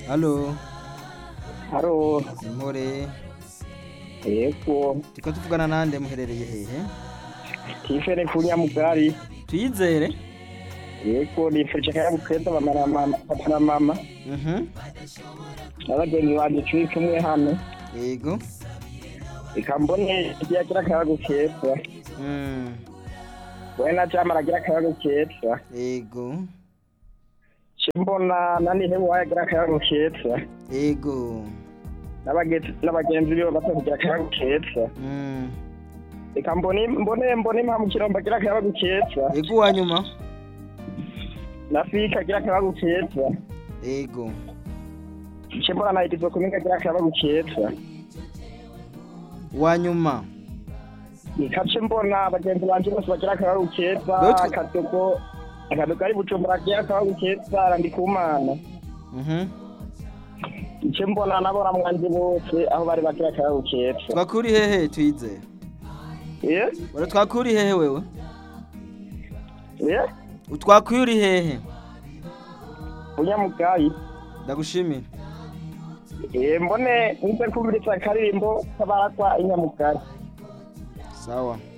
Halo, Haro, Impore. yego, Turiko tuvugana nande muherereye hehe? tifere kunya mugari, Tuyizere? yego, nifurije akayabo keza mama na mama, papa na mama, Mhm. n'abagenzi banje turi kumwe hano, Yego. reka mbone igihe agira akayabo keza, Mm. we na jama aragira akayabo keza, Yego. ce mbona na nihebu wayo agira akayabo keza, Yego. n'abagenzi n'abagenzi biwe bato kugira akayabo keza, Mm. reka mbone mbone mbone impamvu kiromba agira akayabo keza, Yego wa nyuma? na fika agira akayabo keza, Yego. ce mbona na idizo kuminga agira akayabo keza. Wa nyuma? Nikace mbona abagenzi banje bose bagira akabagu keza Lutwe- akadogo akadogo ari bujumbura agira akabagu keza arandi kumana Mhm. ice mbona nabona mwanje bose aho bari bagira akabagu keza Twakuri hehe tuyizere? eh Wara twakuri hehe wewe? eh Utwakuri hehe? unyamugayi Ndagushimira. eh mbone nze kumviriza akaririmbo kabarakwa inyamugayi Sawa.